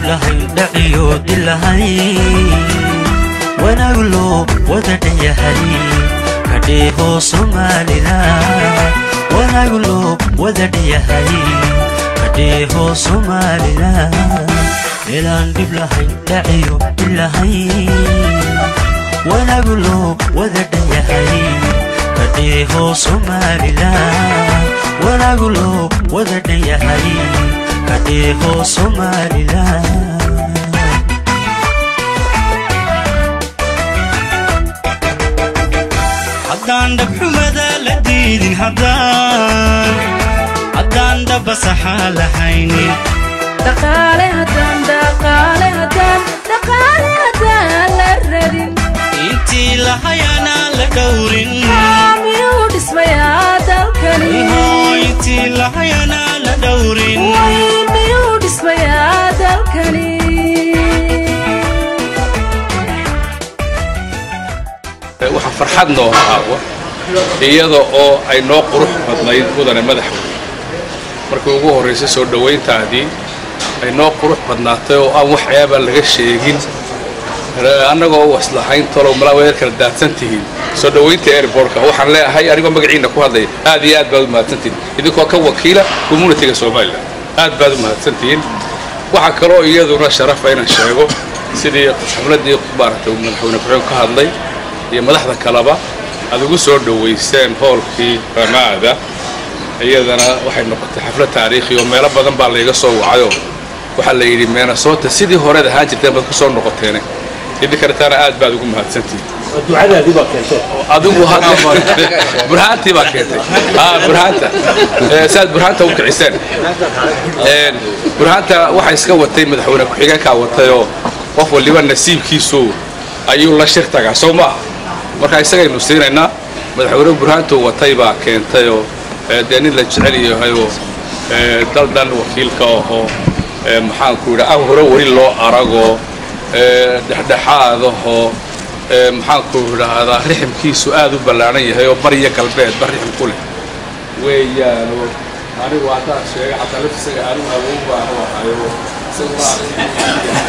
lahayn dhaciyo dilahayn wanaagu loo wada dhanyahay kadheeho soomaalida wanaagu loo wada dhanyahay kadheeho soomaalida meelaan dhib lahayn dhaciyo dilahayn wanaagu loo wada dhanyahay kadheeho soomaalida wanaagu loo wada dhanyahay kadheeho soomaalida haddaan dhabxumada la diidin haddaan haddaan dhabasaxaa lahaynin dhaqaale haddaan dhaqaale haddaan dhaqaale haddaan la radin intii lahayanaa la dhowrin miyuu dhismayaa dalkani Ihoo, intii lahayanaa la dhowrin way miyuu dhismayaa dalkani waxaa farxad noo aawa iyada oo ay noo qurux badnayd mudane madaxweyne markii ugu horraysay soo dhowayntaadii ay noo qurux badnaatay oo aan wax ceeba laga sheegin annagoo waslahayn talow malaa way kala daadsan tihiin soo dhowaynta airbortka waxaan leeyahay anigoo magaciina ku hadlaya aad iyo aad baad u mahadsantihiin idinkoo ka wakiila communitiga somalilan aad baad u mahadsantihiin waxaa kaloo iyaduna sharafa inaan sheego sidii xafladii maaragtay madaxweyne ku-xigeen ka hadlay iyo madaxda kaleba aad ugu soo dhowayseen hoolkii ramaada iyadana waxay noqotay xaflad taariikhi oo meelo badan baa layga soo wacayoo waxaa la yidhi meenasoota sidii horeed ahaan jirteen baad ku soo noqoteene idinkartaana aad baad ugu mahadsantihiin ducadaadii baa keentay adigu hadda burhaantii baa keentay ah burhaanta Eh, saad burhaanta u kiciseen Een, burhaanta waxaa iska watay madaxweyne ku-xigeenkaa watayoo qof waliba nasiibkiisu ayuu la shir tagaa soo maaha marka isagaynu siinaynaa madaxweyne burhaantuu watay baa keentayoo eh, dee nin la jecel yahayoo eh, dal dhan wakiilka ahoo eh, maxaanku yidhi aan hore weli loo aragoo eh, dhexdhexaadahoo ee, maxaanku idhaahdaa riximkiisu aad u ballaaran yahay oo bariya galbeedba rixim ku leh weeyaano anigu haddaan sheegay xataa laftisaga anigu awow baan u ahayo isaguna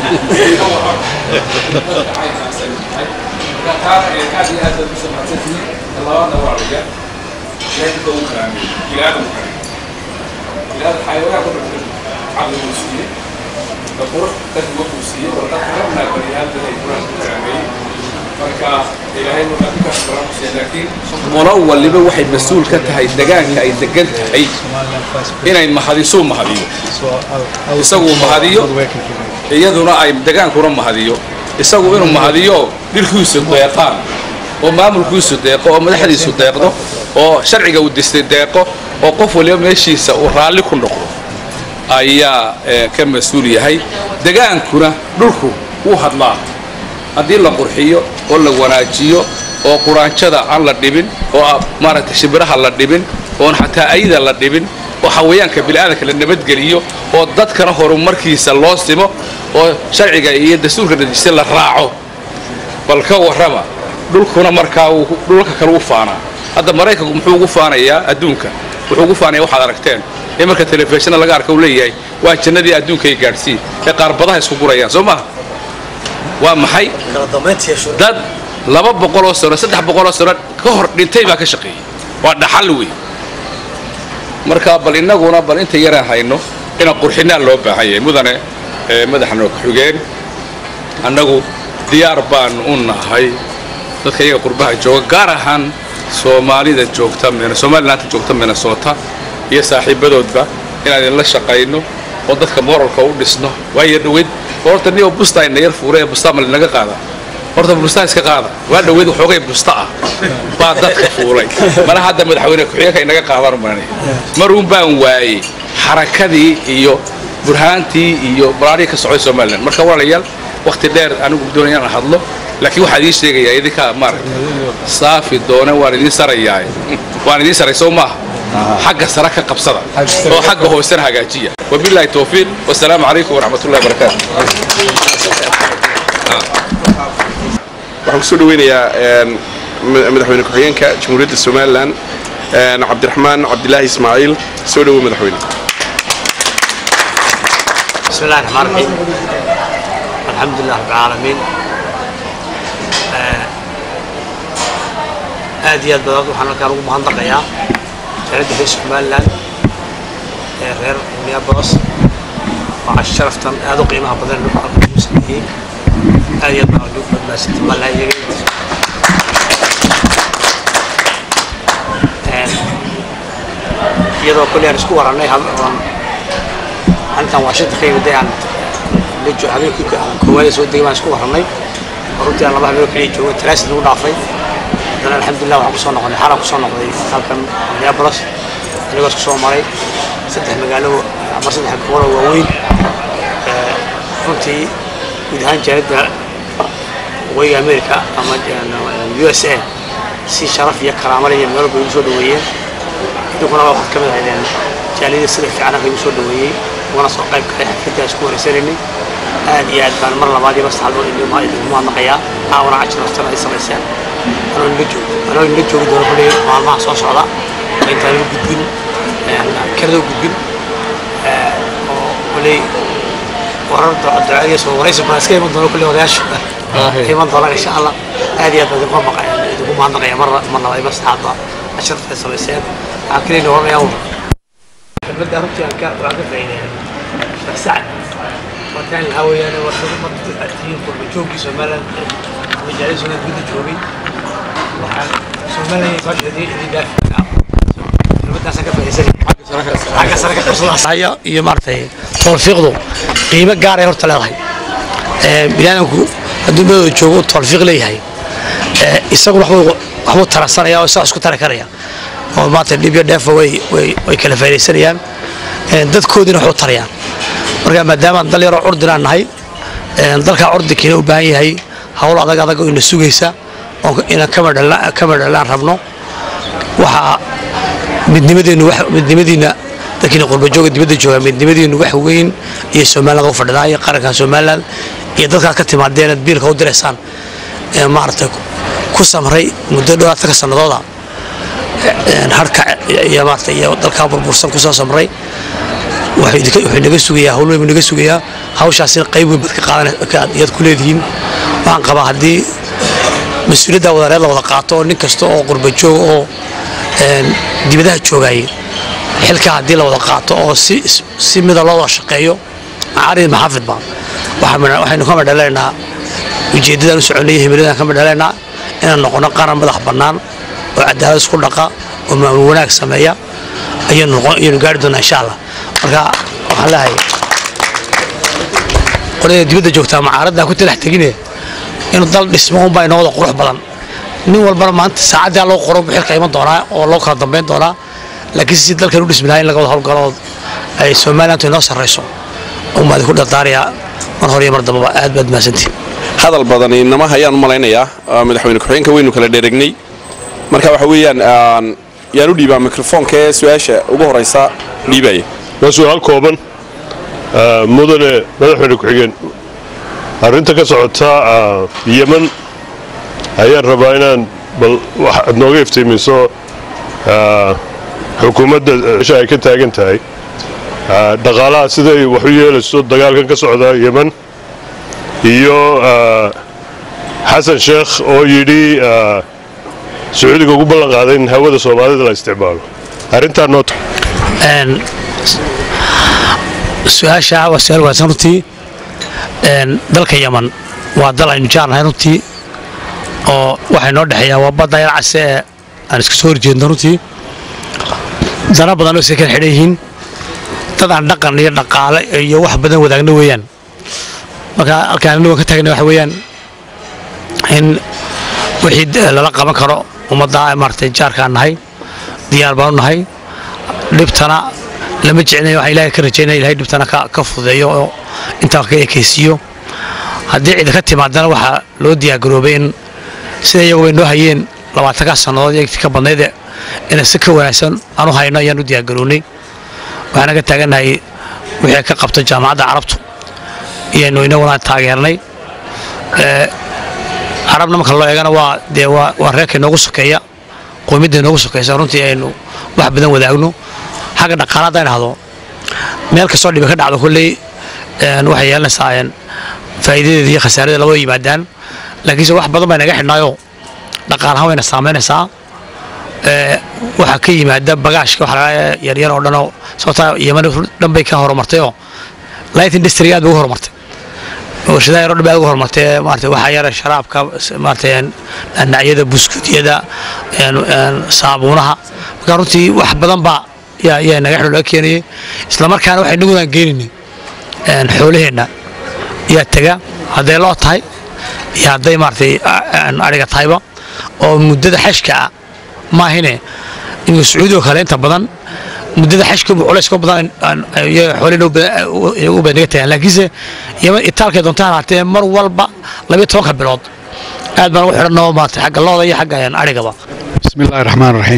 labaadna waa dhiga ilaahka u karaamay ilaahda u karaamay ilaahda xayawaanka u dhintay caqli uu siiyey qurux dadku wuxuu siiyey oo dadka rabnaa baniaadam ay quraan ku karaameeyey marka ilaahay wuxuu dadkaas baran ku siiyey laakiin qolo waliba waxay mas-uul ka tahay degaanka ay degan tahay inay mahadisuu mahadiyo isaguu mahadiyo iyaduna ay degaankuna mahadiyo isagu inuu mahadiyo dhirkiisu deeqaan oo maamulkiisu deeqo oo madaxdiisu deeqdo oo sharciga uu distay deeqo oo qof waliba meeshiisa uu raalli ku noqdo ayaa eh, ka mas-uul yahay degaankuna dhulku wuu hadlaa haddii la qurxiyo oo la wanaajiyo oo quraanjada aan la dhibin oo ah, maaragtay shimbiraha la dhibin oon xataa ayda la dhibin oo xawayaanka bini'aadanka la nabadgeliyo oo dadkana horumarkiisa loo simo oo sharciga iyo dastuurka dejista la raaco bal ka warrama dhulkuna markaa wuu- dhulka kale u faanaa hadda maraykanku muxuu ugu faanayaa adduunka wuxuu ugu faanaya waxaad aragteen ee marka telefishinna laga arka uu leeyahay waa jannadii adduunka ay gaadhsiin ee qaarbadaha isku gurayaan soo maha waa maxay dad laba boqoloo sano saddex boqoloo sano ka hor dhintay baa ka shaqeeyey waa dhaxal wey marka bal innaguna bal inta yaraan hayno inaan qurxinaa loo baahan yahay mudane ee madaxna ku-xigeen annagu diyaar baan u nahay dadka iyaga qurbaha jooga gaar ahaan soomaalida joogta Min- somalilaanta joogta minnesota iyo saaxiibadoodba inaan idinla shaqayno oo dadka moralka u dhisno waayo dhaweyd horta niyo busta ayna yar fuure ee bustaa ma linaga qaada horta bustaa iska qaada waa dhaweyd waxoogay busta ah baa dadka fuulay mana hadda madaxweyne ku-xigeenka inaga qaadaan maranaya maruun baan waayey xarakadii iyo burhaantii iyo balaarihii ka socday somalilan marka walaalayaal waqti dheer anigu doonaya inaan hadlo laakiin waxaa idiin sheegayaa idinka maaragta saafi doona waan idiin sarayaa waan idiin saray soo maaha xagga sare ka qabsada oo xagga hoosena hagaajiya wabilaahi towfiiq wasalaamu calaykum waraxmat ullahi wabarakaatu waxaan kusoo dhaweynayaa een, ma- madaxweyne ku-xigeenka jamhuuriyadda somalilan een, cabdiraxmaan cabdilaahi ismaaciil soo dhowo madaxweyne بسم الله الرحمن الرحيم الحمد لله رب العالمين آه، aad iyo aad badan waxaan halkaan ugu mahadnaqayaa jaalada reer somaliland ee reer minneapolis waa sharaftan aad u qiimaha badan lagu halkan ugu sameeyey aad iyo aad baan ugu badnaasantay malaa iyaga iyadoo kulli aan isku warannay hal oon intaan washington ka yimid aan la jo habeenkii aan koowaad soo degay baan isku warannay oo runtii aan laba habeen oo keliya joogay talaasid lagu dhaafay haddana alxamdulilah waxaan kusoo noqonay xalaan kusoo noqday halkan minneapolis anigoos kusoo maray saddex magaalo ama saddex gobol oo waaweyn Eh, runtii guud ahaan jaalada waqooyiga america ama u s a si sharaf iyo karaamo leh iyo meel walba igu soo dhaweeyeen idinkuna waxaad ka mid ahaydeen jaaliyada sida fiican halka igu soo dhaweeyey ugana soo qayb galay xafladda isku wareysanaynay aad iyo aad baan mar labaad iyo mar saddexaad idinku mahadnaqayaa caawana cajir naftana ay samayseen anoo inla joogo anoo inla joogi doono kulli maalmaha soo socda oo intaan u gudbin kanada u gudbin eh, oo kulli warar ducadiya soo waraysi baan iska iman doono kulli odayaasha iman doonaan insha allah aad iyo aad baan idinku maqaya idinku mahadnaqaya mar mar labaad iyo mar saddexaadba casharta ay samayseen waxaan keliya oranayaa xibadda runtii aan ka waan ka faa'iideeyay sheekh sacad markaan lahaa weeyaan warshado marka tihiin kulma joogkii somaliland majaalada somaliland gudda joogay waxaan somaliland soo sheeday idin dhaafi xibaddaasaan ka faa'iidaysanay xagga sare ka qabsadaya iyo maaragtay tawfiiqdu qiimo gaaray horta leedahay Ee, biniaadamku hadduu meelooda joogo uu tawfiiq leeyahay ee, isaguna waxbuu waxbuu taransanaya oo isaga isku tari karaya oo maanta dhib iyo dheefa way way way kala faa'iidaysanayaan Ee, dadkoodina waxu tarayaan marka maadaama dal yaroo curdinaan nahay ee, dalkaa curdikiina u baahan yahay hawl adag adag oo ina sugaysa oo inaan kama dhalaan kama dhalaan rabno waxaa midnimadeennu wax midnimadiina dadkiina qurbajooga dibadda jooga midnimadiinu wax weyn iyo somaliland u fadhidaa iyo qarankan somaliland iyo dadkaad ka timaadeen aad biilka u diraysaan ee maaragtay ku samray muddo dhowaatanka sannadooda een, harka iyo maaragtay iyo dalkaa burbursan kusoo samray wuxuu idinka- wuxuu inaga sugayaa hawl weyn buu inaga sugayaa hawshaasina qayb weyn baad ka qaadan iyaad ku leedihiin waxaan qabaa haddii mas-uuliyadda wadareed la wada qaato oo nin kasta oo qurba joog oo een, dibadaha joogayay xilka haddii la wada qaato oo si si mida loo wada shaqeeyo macaarid maxaafidba waxaa midha- waxaynu ka madhalaynaa ujeeddadaan u soconay himiladaan ka madhalaynaa inaan noqono qaran madax bannaan oo cadaalad isku dhaqa oo maamul wanaag sameeya ayaynu noqon ayaynu gaari doonaa insha allah marka waxaan leehay qolada dibadda joogtaa macaaraddaa ku talax tegine inuu dal dhismo unbaa inoo wada qurux badan nin walbana maanta saacaddaa loo qoro buu xilka iman doonaa oo loo kala dambayn doonaa laakiin si dalkan u dhismi lahaa in laga wada howlgalo oo ay somalilantu inoo sarrayso umaa idinku dardaarayaa mar hore iyo mar dambaba aad baad mahadsantihin hadal badani nama hayaan u malaynayaa ah, madaxweyne ku-xigeenka weynu kala dheregnay marka waxa weeyaan aan yaan u dhiibaa mikrofoonka ee su-aasha ugu horeysa dhiibaya waa su-aal kooban Ah, mudane madaxweyne ku-xigeen arrinta ka socota ah, yeman ayaan rabaa inaan bal wax aad nooga iftiimiso ah, xukuumadda meesha ay ka taagan tahay Ah, dhaqaalaha siday wax u yeelayso dagaalkan ka socda yeman iyo ah, xasan sheekh oo yidhi ah, sacuudiga ugu ballan qaaday in hawada soomaalida la isticmaalo arrintaa noo Een, su-aasha waa su-aal wanaagsan runtii Een, dalka yaman waa dal aynu jaarnahay runtii oo waxay noo dhexeeyaa waa badda yar case ee aan iska soo horjeedno runtii dana badan oo iska kala xidhan yihiin dad aan dhaqan iyo dhaqaale iyo wax badan wadaagno weeyaan marka halkaan anigu ka taagna waxa weeyaan in wixii d- lala qaban karo ummadda maaragtay jaarkaan nahay diyaar baan u nahay dhibtana lama jeclinayo waxaan ilaahay ka rajaynaya ilahay dhibtana ka ka fududeeyo oo intaa ka ekaysiiyo haddii cid ka timaadana waxaa loo diyaargaroobay in sida iyaguba noo hayeen labaatankaa sannadood iyo ka badnayd inay si ka wanaagsan aan u hayno ayaan u diyaargarownay waxaana ka taagannahay wixii ka qabta jaamacadda carabtu iyaynu inaguna taageernay Ee, carabna marka loo eegana waa dee waa waa reerka inoogu sokeeya qowmiyadda inoogu sokeysa runtii aynu wax badan wadaagno xagga dhaqaale haddaan idhahdo meel kastoo dhibi ka dhacdo kolley een, waxay yeelanaysaa een, faa'iidadeeda iyo khasaaradeeda labada yimaadaan laakiinse wax badan baa naga xidhnaayoo dhaqaalahaan wayna saamaynaysaa ee, waxaa ka yimaada bagaashka waxa laga yaryar oo dhanoo sababtaa yeman dhan bay ka horumartayoo light industry aad bay ugu horumartay warshadaha yaroo dhan bay aad ugu horumartay maarata waxaa yara sharaabka maarata een, nacyada buskutyada een, een, saabuunaha marka runtii wax badan baa yaa yaa naga xidho laga keenayay isla markaana waxay nagudan geenaynin een, xoolaheenna yaa tega hadday loo tahay iyo hadday maaragtay aan ariga tahayba oo muddada xashka ah maahine in sacuudi oo kale inta badan muddada xashka culays ka badan aan- iyaga xoolihina u badan- u badan naga tagaan laakiinse yeman itaalkay doontaan haatee mar walba labiyo tobanka bilood aad baan ugu xidhanoo maaragtay xagga looda iyo xagga een, arigaba بسم الله الرحمن الرحيم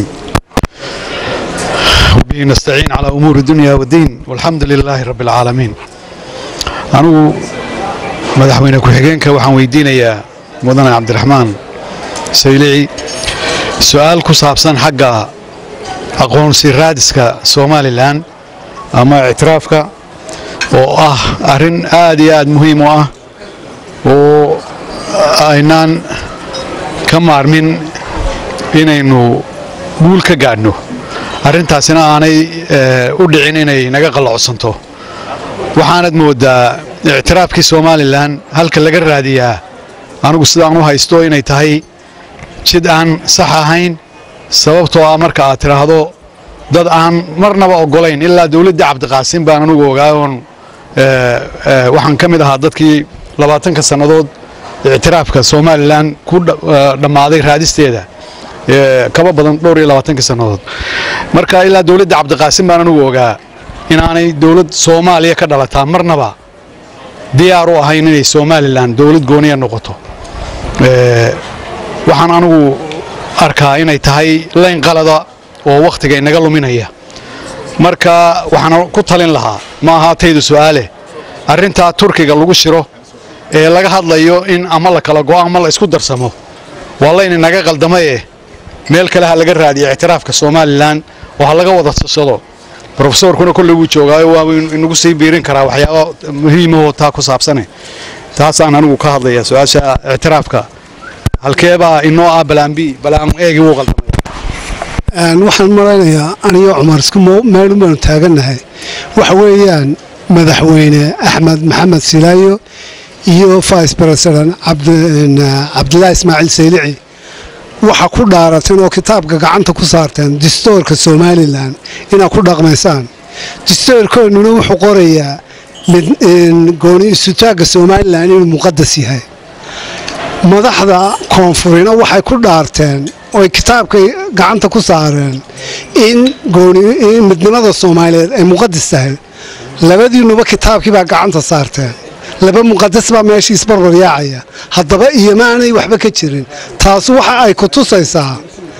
وبه نستعين على أمور الدنيا والدين والحمد لله رب العالمين أنا مدحوين كحجينك وحن ويدينيا مدن عبد الرحمن سيلعي سؤال كصابسان حق أقون سيرادسك سومالي الآن أما اعترافك وآه أرن آدي آد مهم وآه وأينان كم أرمين inaynu guul ka gaadhno arrintaasina aanay eh, u dhicin inay naga qallocsanto waxaanad moodaa ictiraafkii somalilan halka laga raadiyaa anigu sidaan u haysto inay tahay jid aan sax ahayn sababtoo ah marka aad tidhaahdo dad aan marnaba oggolayn ilaa dowladda cabdiqaasim baan anigu ogaa oon eh, eh, waxaan ka mid ahaa dadkii labaatanka sannadood ictiraafka somalilan ku dha- eh, dhammaaday raadisteeda ee, kaba badan dhowr iyo labaatankii sannadood marka ilaa dowladda cabdiqaasim baan anigu ogaa inaanay dowlad soomaaliya ka dhalataa marnaba diyaar u ahayn inay somalilan dowlad gooniya noqoto Ee, waxaan anigu arkaa inay tahay layn qalada oo wakhtiga inaga luminaya marka waxaan ku talin lahaa ma ahaataydu su'aale arrintaa turkiga lagu shiro ee laga hadlayo in ama la kala go'o ama la isku darsamo waa layn inaga qaldamaye meel kale ha laga raadiyo ictiraafka somalilan oo ha laga wada tasado profesorkuna kolley wuu joogaayo waa inagu sii biirin karaa waxyaaba muhiimahoo taa ku saabsane taasaan anigu ka hadlaya su-aasha ictiraafka halkeebaa inoo ah balaan b balaan eegi wuu qaldamay Een, waxaan malaynayaa aniyo cumar isku mo- meel baanu taagannahay waxa weeyaan madaxweyne axmed maxamed silaayo iyo vice president cabdi- een, cabdilaahi ismaaciil saylici waxa ku dhaarateen oo kitaabka gacanta ku saarteen distoorka somalilan inaad ku dhaqmaysaan distoorkoonnuna wuxuu qorayaa mid- een, gooni isutaagga somalilan inuu muqadas yahay madaxda koonfurina waxay ku dhaarteen oy kitaabkay gacanta ku saareen in gooni in midnimada soomaaliyeed ay muqadas tahay labadiinuba kitaabkii baa gacanta saarteen laba muqadas baa meeshii isbarbar yaacaya haddaba iyomaanay waxba ka jirin taas waxa ay ku tusaysaa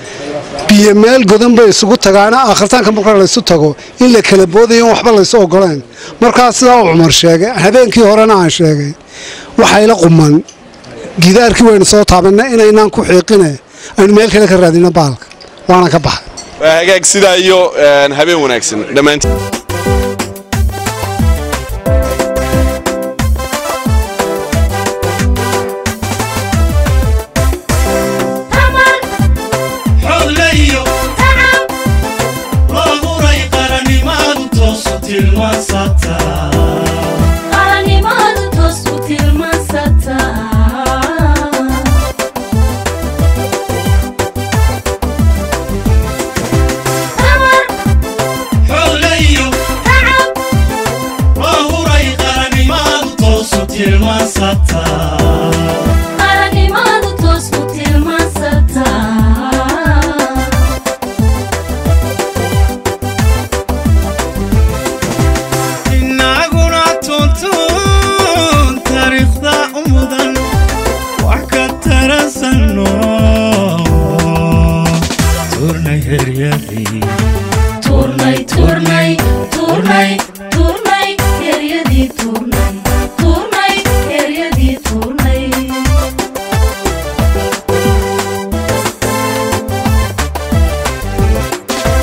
biyo meel godan bay isugu tagaana aakhirtaanka marka laysu tago in la kala boodayo in waxba laysu ogoleen markaa sidaa uu cumar sheegay habeenkii horena aan sheegay waxayla quman gidaarkii waynu soo taabanna inaynaan ku xiiqine aynu meel kale ka raadino baalka waana ka baxay waa hagaag sidaa iyo een, habeen wanaagsan dhammaantiin xoglayo loo huray qarannimadu toosu tilmaansataa qaranimadu toos u tilmaansataa xoglayo loo huray qarannimadu toosu tilmaansataa qaranimadu toos u tilmaansataa inaguna tuntun taariikhda u mudan wax ka tarasanno turnay heryadii turnay turnay turnay turnay heryadii turnay turnay heryadii turnay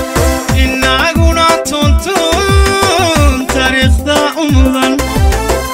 inaguna tuntun taariikhda u mudan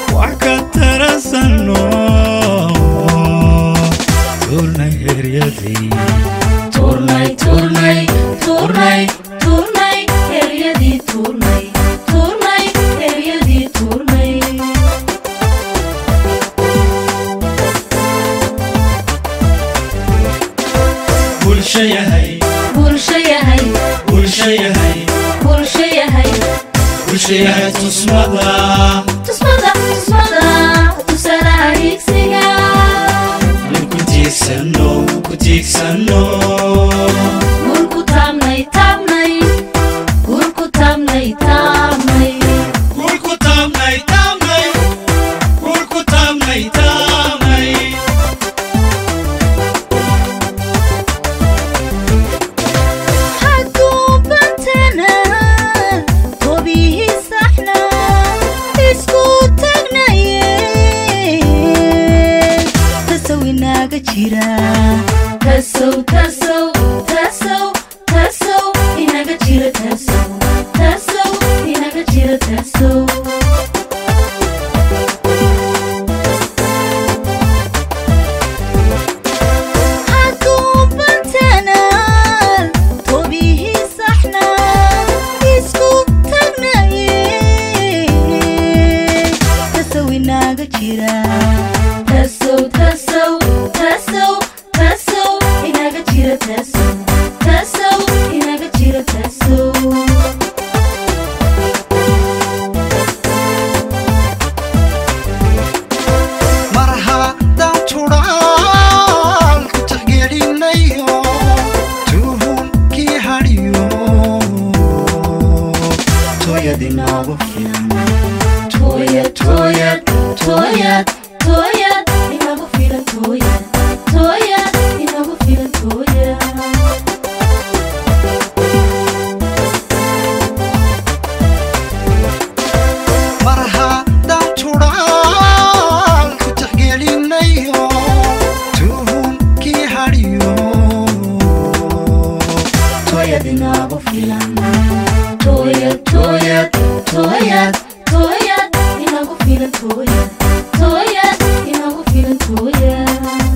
bulshayahay tusmada tusmada tusmada tusalaha higsiga mid ku tiigsano ku tiigsano gurku taabnay taabnay gurku taabnay taabnay Gurku taabnay taabnay Gurku taabnay taabnay xaduubantana tobihii saxna isku tagnaye tasow inaaga jira tasow tasow tasow tasow inaga jira tasow tasow inaga jira tasow xaduubantana tobihii saxna isku tagnaye tasow inaaga jira tasow tasow tasow tasow inaga jira tasow tasow inaga jira tasow mar haddaan tudhaan ku tixgelinayo tuhunkii hadhiyo tooyad inoogu filan Toyad, toyad, toyad, toyad, inagu filan toyad, toyad, inagu filan toyad. mar haddaan tudhaan ku tixgelinayo tuhunkii hadhiyo Toyad inagu filan. Toyad, toyad, toyad, toyad, inagu filan toyad, toyad, inagu filan toyad.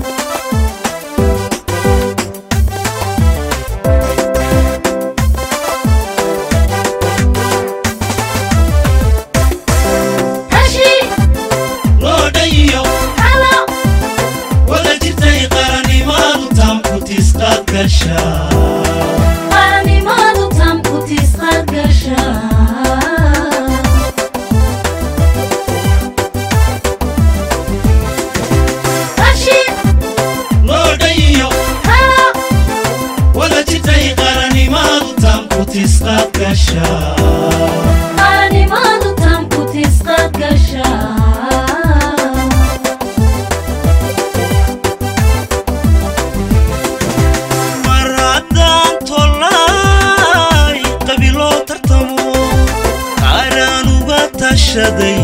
Hashi, loo dhayiyo halo, wada jirtay qarannimadu taamku tisqaad gasha qaranimadu taamku tisqaad gashaa. Hashi, loo dhayiyo halo, wada jirtay qarannimadu taamku tisqaad gasha qaranimadu taamku tisqaad gashaa. mar haddaan tollay qabiiloo tartamo qaaraan uga tashaday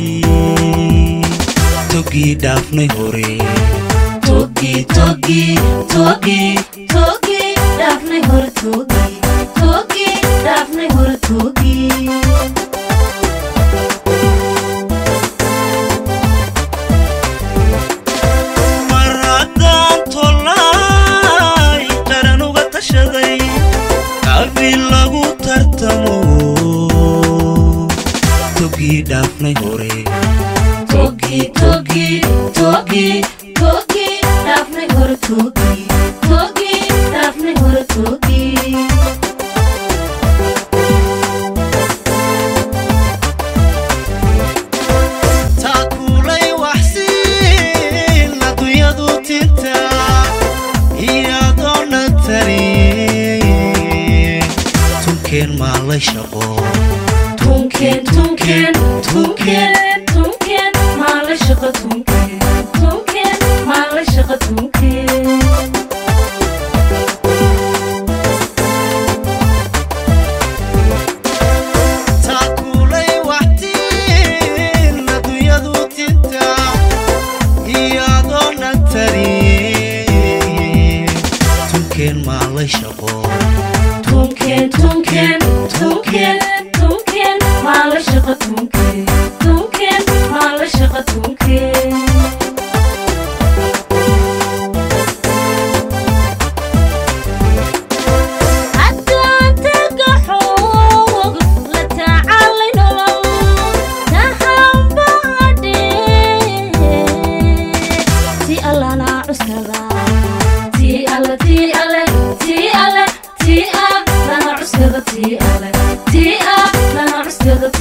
togii dhaafnay hore Togi, togi, togi, togi, daafnay hore togi, togi, daafnay hore togi. mar haddaan tollay qaran uga tashaday qabiil lagu tartamo togii dhaafnay hore Togi, togi, togi, togi, daafnay hore togi, togi, daafnay hore togi. taakulay waxsiin adduunyadu tinta iyadoona tarin tunkeen maalay shaqo Tunken, tunken, tunken, tunken, maala shaqa tunken, tunken, maala shaqa tunken. taakulay waxtiin adduunyadu tinta iyadoona tarin tunkeen maalay shaqo Tunken, tunken, tunken, tunken, maala shaqa tunken, tunken, maala shaqa tunken.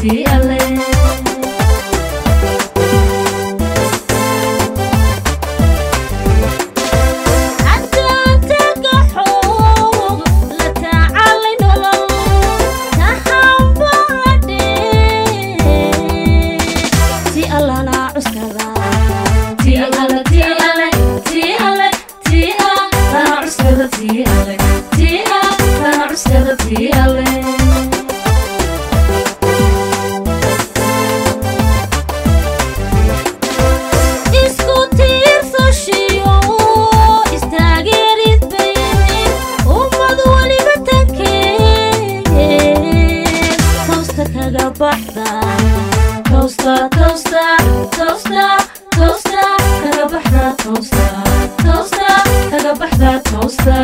tii alle haddaan taga xoog la tacaalay nolol taxambadhe tii allana cuskada tii alle tii alle tii alle tii allana cuskada tii alle tii allana cuskada tii alle isku tiirsashiyo istaageerid baynin ummad waliba tankeen toosta kaga baxda toosta toosta toosta toosta kaga baxda toosta toosta kaga baxda toosta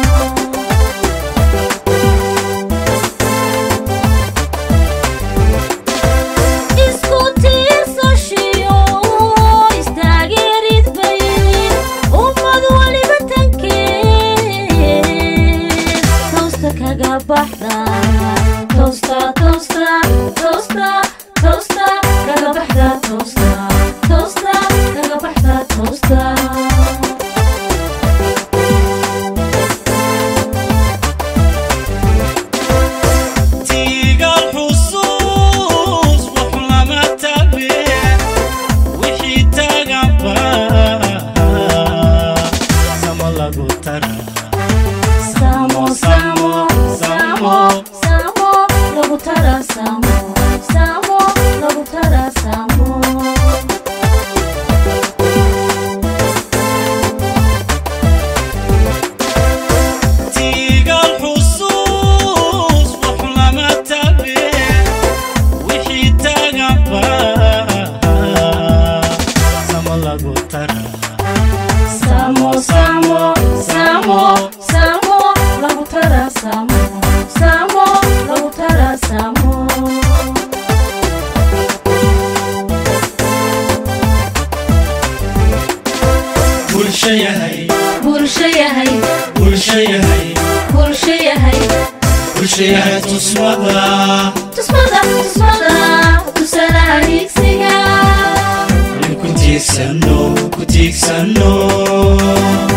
isku tiirsashiyo istaageerid baynin ummad waliba tankeen toosta kaga baxda toosta toosta toosta toosta kaga baxda toosta toosta kaga baxda toosta tiigal xusuus wax lama tabe wixii taganba sama lagu tara samo samo samo samo lagu tara samo samo lagu tara samo tiigal xusuus wax lama tabe wixii taganba sama lagu tara samo samo samo samo lagu tara samo samo lagu tara samo bulsho yahay bulsho yahay bulsho yahay bulsho yahay bulsho yahay tusmada tusmada tusmada tusalaha higsiga ku tiigsano ku tiigsano